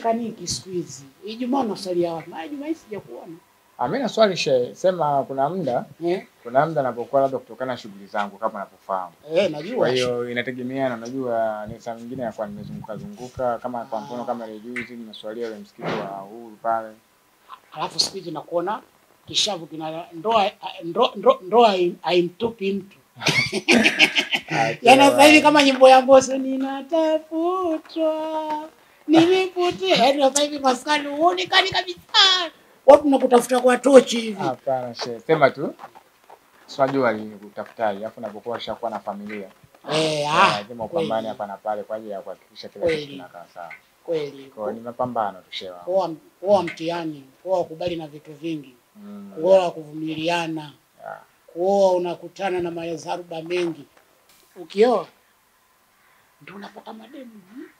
uonekaniki siku hizi. Ijumaa unasalia wapi? Maana Ijumaa hii sijakuona. Ah, mimi na swali shehe, sema kuna muda Eh? kuna muda napokuwa labda kutokana na shughuli zangu kama unapofahamu. Eh, najua. Kwa hiyo inategemeana, unajua ni saa nyingine nakuwa nimezunguka zunguka, kama kwa mfano kama ile juzi nimeswalia ile msikiti wa Uhuru pale. Alafu siku hizi nakuona kishavu kina ndoa ndoa ndoa, ndoa haim- haimtupi mtu. Yaani sasa hivi kama nyimbo ya Mbosso ninatafutwa nilipotea. Yaani sasa hivi maskani huonekani kabisa. Watu nakutafuta kwa tochi hivi. Hapana shehe, sema tu swajua alikutafutaji, alafu unapokuwa ushakuwa na familia Eh, ah. lazima upambane kweli, hapa na pale kwa ajili ya kuhakikisha kila kitu Kweli. kinakaa sawa. Kweli. Kwa hiyo ni mapambano tu shehe wangu. Kuoa kuoa mtihani, kuoa kubali na vitu vingi, Mm, kuoa kuvumiliana, yeah. kuoa unakutana na madharuba mengi. Ukioa ndio unapata mademu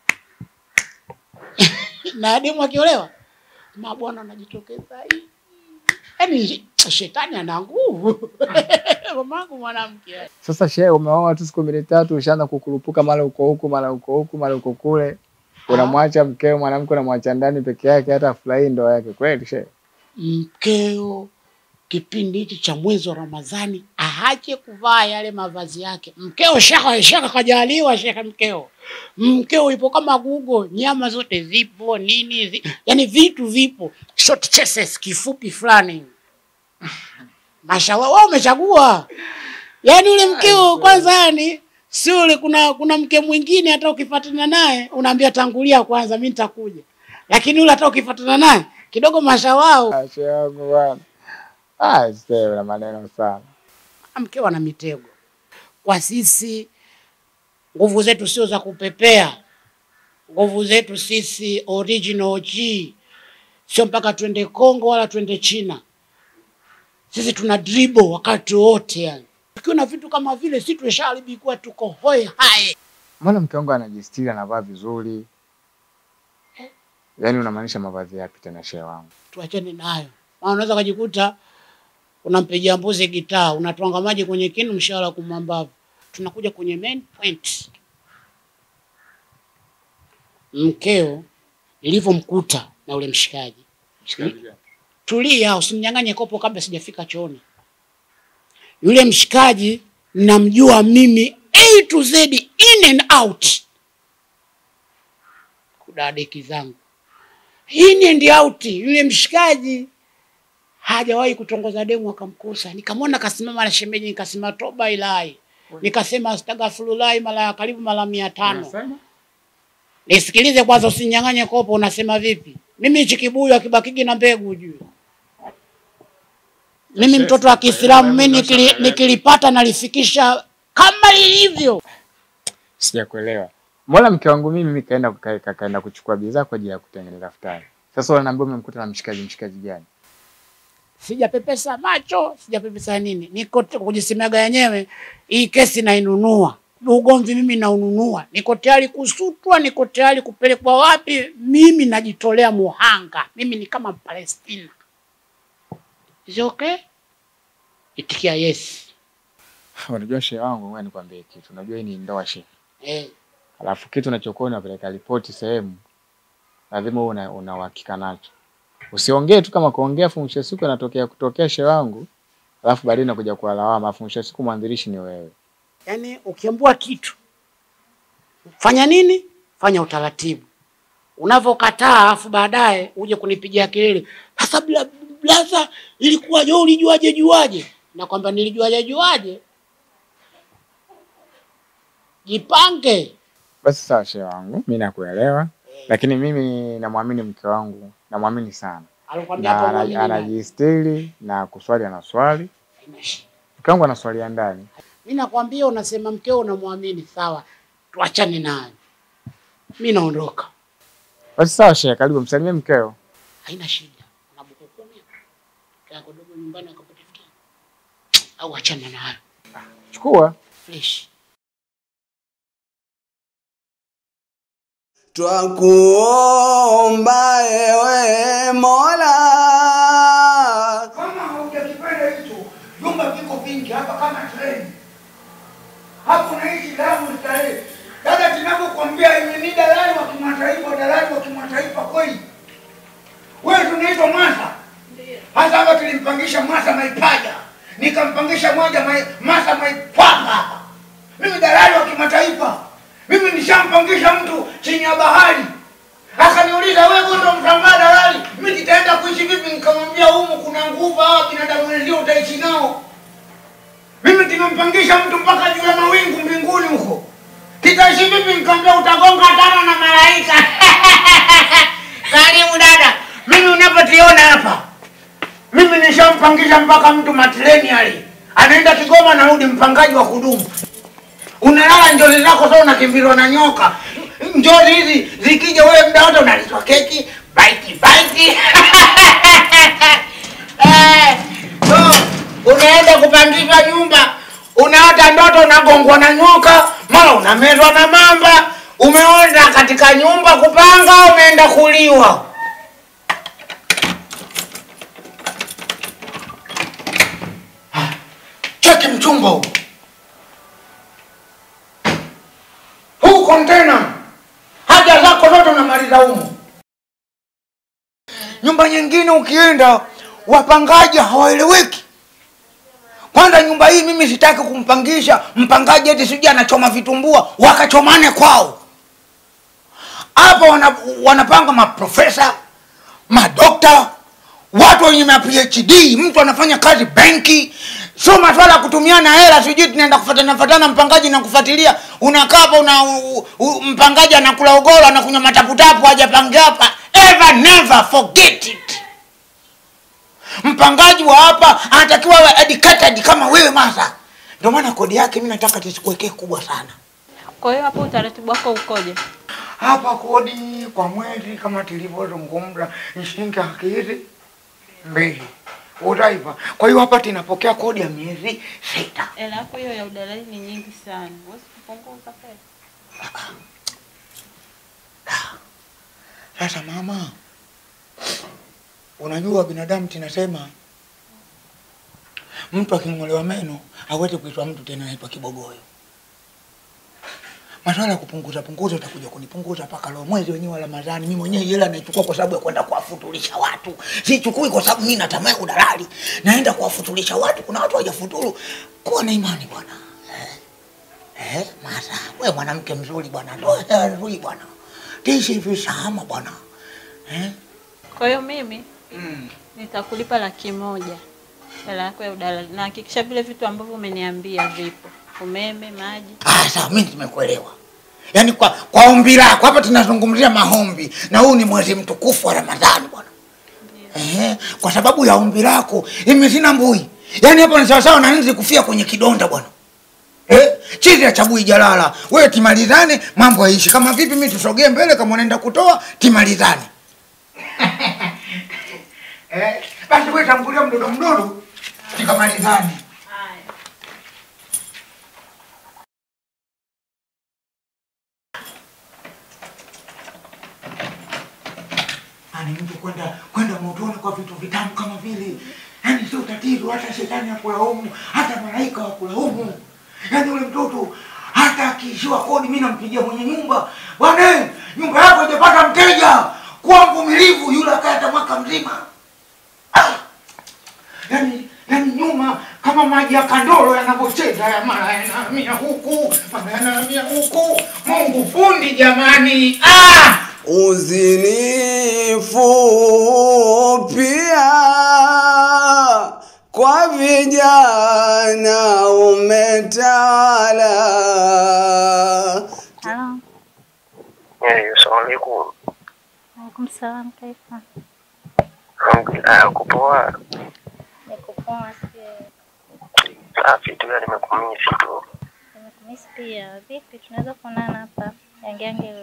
na demu akiolewa mabwana anajitokeza hivi. yaani shetani ana nguvu mamangu mwanamke Sasa shehe, umeoa tu siku mbili tatu, ushaanza kukurupuka mara uko huku mara uko huku mara uko kule, unamwacha mkeo mwanamke, unamwacha ndani peke yake, hata afurahii ndoa yake kweli shehe? mkeo kipindi hichi cha mwezi wa Ramadhani aache kuvaa yale mavazi yake. Mkeo shaka shaka kajaliwa shaka, mkeo mkeo ipo kama Google, nyama zote zipo nini zi, yani vitu vipo, short chases kifupi fulani. Mashallah, wewe umechagua yani ule mkeo kwanza, yani si ule. Kuna kuna mke mwingine hata ukifuatana naye unaambia tangulia kwanza, mimi nitakuja, lakini ule hata ukifuatana naye kidogo mashawao Ah, shehe wangu bwana, ah, shehe una maneno sana. mke wana mitego. Kwa sisi nguvu zetu sio za kupepea, nguvu zetu sisi original G, sio mpaka twende Kongo wala twende China. Sisi tuna dribble wakati wote, yani tukiwa na vitu kama vile, si tumeshaharibikuwa, tuko hoi hai. Mbona mke wangu anajistiri, anavaa vizuri? Yaani unamaanisha mavazi yapi tena shehe wangu? Tuachane nayo, maana unaweza kujikuta unampigia mbuzi gitaa, unatwanga maji kwenye kinu, mshahara kumwambavu. Tunakuja kwenye main point. Mkeo nilivyomkuta na ule mshikaji, tulia, usimnyang'anye kopo kabla sijafika chooni. Yule mshikaji namjua mimi A to Z, in and out, kudadeki zangu in and out. Yule mshikaji hajawahi kutongoza demu akamkosa. Nikamwona kasimama na shemeji, nikasema toba ilahi, nikasema astaghfirullah mara ya karibu mara mia tano. Unasema? Nisikilize kwanza, usinyang'anye kopo. Unasema vipi? Mimi hichi kibuyu akibakiki na mbegu ujue. Mimi Yes, mtoto wa yes. Kiislamu mimi Yes, nikili, yes. nikilipata nalifikisha kama lilivyo. Sijakuelewa. Mbona mke wangu mimi mimi kaenda ka- ka- kaenda kuchukua bidhaa kwa ajili ya kutengeneza futari. Sasa unaniambia umemkuta na mshikaji mshikaji gani? Sijapepesa macho, sijapepesa nini, niko t- kujisemaga yenyewe. Hii kesi nainunua, ugomvi mimi naununua, niko tayari kusutwa, niko tayari kupelekwa wapi, mimi najitolea muhanga. Mimi ni kama Palestina. Is it okay? Itikia yes. Unajua shehe wangu, ngoja nikwambie kitu. Unajua hii ni ndoa shehe. Eh, Alafu kitu unachokuwa unapeleka ripoti sehemu, lazima uwe una una uhakika nacho. Usiongee tu kama kuongea, afu mwisho wa siku inatokea kutokea shehe wangu, alafu baadaye nakuja kwa lawama, afu mwisho wa siku mwanzilishi ni wewe. yaani ukiambua kitu fanya nini? Fanya utaratibu. Unavyokataa alafu baadaye uje kunipigia kelele, sasa bla- blaza, ilikuwaje? Wewe ulijuaje juaje? Na kwamba nilijuaje juaje? Jipange. Basi sawa shehe wangu, mimi nakuelewa, lakini mimi namwamini mke wangu, namwamini sana Alikwambia na hapo ana- mwamini nani? anajistiri na kuswali anaswali. Haina shida. Mke wangu anaswalia ndani. Mimi nakwambia unasema mkeo unamwamini, sawa, tuachane naye. Mimi naondoka, Basi sawa shehe, karibu msalimie mkeo. haina shida. Una buku kumi kako dogo nyumbani akapata au achana nayo Chukua. fresh. Twakuomba ewe Mola, Kama haujakipenda hicho, vyumba viko vingi hapa kama treni. Hapo unaishi Lamu Starehe, Dada, tunavyokuambia hivi ni dalali wa kimataifa, dalali wa kimataifa kweli. Wewe tunaitwa Masa. Hasa hapa tulimpangisha Masa Maipaja, nikampangisha moja mai, Masa Maipanga hapa. Mimi dalali wa kimataifa, mimi nishampangisha mtu chini ya bahari. Akaniuliza wewe ndo mtambaa dalali, mimi nitaenda kuishi vipi? Nikamwambia humu kuna nguvu, hawa binadamu wenzio utaishi nao. Mimi nimempangisha mtu mpaka juu ya mawingu mbinguni huko, kitaishi vipi? Nikamwambia utagonga tano na malaika. Karibu dada, mimi unapotiona hapa, mimi nishampangisha mpaka mtu matreni ali anaenda Kigoma, narudi mpangaji wa kudumu. Unalala njozi zako sasa, unakimbizwa na nyoka. Njozi hizi zikija, wewe muda wote unalizwa keki baiti baiti. Eh, so, unaenda kupangishwa nyumba, unaota ndoto unagongwa na nyoka, mara unamezwa na mamba. Umeona katika nyumba kupanga, umeenda kuliwa. Ah, Cheki mchumba huu huu kontena, haja zako zote unamaliza humu. Nyumba nyingine ukienda, wapangaji hawaeleweki. Kwanza nyumba hii mimi sitaki kumpangisha mpangaji eti sijui anachoma vitumbua wakachomane kwao. Hapa wana, wanapanga maprofesa, madokta, watu wenye ma PhD, mtu anafanya kazi benki, sio maswala ya kutumiana hela, sijui tunaenda kufatana fatana mpangaji na kufuatilia. Unakaa hapa una u, u, mpangaji anakula ugoro, anakunywa mataputapu, hajapangia hapa. Ever never forget it. Mpangaji wa hapa anatakiwa awe educated kama wewe Masa. Ndio maana kodi yake mimi nataka tisikuwekee kubwa sana. Kwa hiyo hapo utaratibu wako ukoje? Hapa kodi kwa mwezi kama tulivyozungumza ni shilingi laki hizi mbili utaipa. Kwa hiyo hapa tunapokea kodi ya miezi sita. Hela yako hiyo ya udalali ni nyingi sana, huwezi kupunguza pesa. Sasa mama, unajua binadamu tunasema mtu aking'olewa meno hawezi kuitwa mtu tena, anaitwa kibogoyo. Maswala ya kupunguza punguza, utakuja kunipunguza mpaka leo mwezi wenyewe wa Ramadhani. Mimi mwenyewe hela naichukua kwa sababu ya kwenda kuwafutulisha watu, sichukui kwa sababu mimi natamani udalali, naenda kuwafutulisha watu. Kuna watu hawajafuturu. Kuwa na imani bwana. Eh, eh, Masa, wewe mwanamke mzuri bwana, ndoa nzuri bwana, tishi hivi salama bwana. Eh? Kwa hiyo mimi Mm. nitakulipa laki moja hela yako ya udalali, na hakikisha vile vitu ambavyo umeniambia vipo, umeme, maji. Ah, sawa, mimi nimekuelewa. Yaani kwa kwa ombi lako hapa tunazungumzia maombi na huu ni mwezi mtukufu wa Ramadhani bwana. Ehe, kwa sababu ya ombi lako mimi sina mbui. Yaani hapa ni sawa sawa na nzi kufia kwenye kidonda bwana. Eh, chizi ya chabui jalala. Wewe timalizane mambo yaishi. Kama vipi mimi tusogee mbele kama unaenda kutoa timalizane. eh, basi wewe tangulia mdodo mdodo tikamalizane. Yaani mtu kwenda kwenda motoni kwa vitu vitamu kama vile, yaani sio tatizo, hata shetani hakulaumu, hata malaika hakulaumu. Yaani yule mtoto hata akiishiwa kodi, mimi nampigia mwenye nyumba, bwana, nyumba yako haijapata mteja, kuwa mvumilivu. Yule akata mwaka mzima. Ah! Yaani yaani nyuma kama maji ya kandoro yanavyocheza, ya mara yanahamia huku, mara yanahamia huku. Mungu fundi jamani, ah! Uzinifu pia kwa vijana umetawala. Halo, Eh, Assalamu alaikum. alaikum salam, kaifa? Alhamdulillah, uko poa? Niko poa, sio? Safi tu, ya nimekumisi tu. Nimekumisi pia. Vipi, tunaweza kuonana hapa yange yange leo?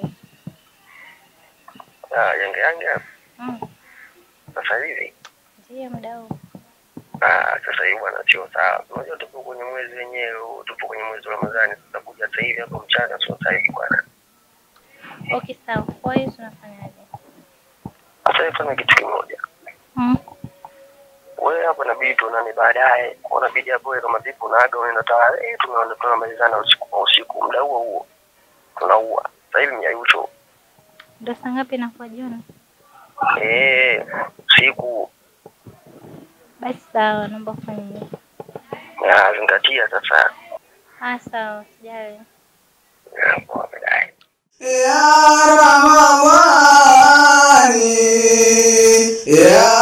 Ah, yange yange Mm, sasa hivi. ndiyo muda huu. Ah, sasa hivi bwana sio sawa. Unajua tupo kwenye mwezi wenyewe, huu, tupo kwenye mwezi wa Ramadhani. Sasa kuja sasa hivi hapo mchana sio sasa hivi bwana. Okay, sawa. Kwa hiyo tunafanyaje? Sasa hivi fanya kitu kimoja. Mm, Wewe hapo inabidi tuonane baadaye. Unabidi hapo wewe kama vipi unaaga unaenda tayari, eh, tunaona tunamalizana usiku kwa usiku muda huo huo. tunaua. Sasa hivi miayusho Ndo saa ngapi inakuwa jioni? eh, siku Basi sawa, naomba kufanya hivyo. ya zingatia sasa. Ah, sawa, sijali. Ya, poa, baadaye. Ya Ramadhani ya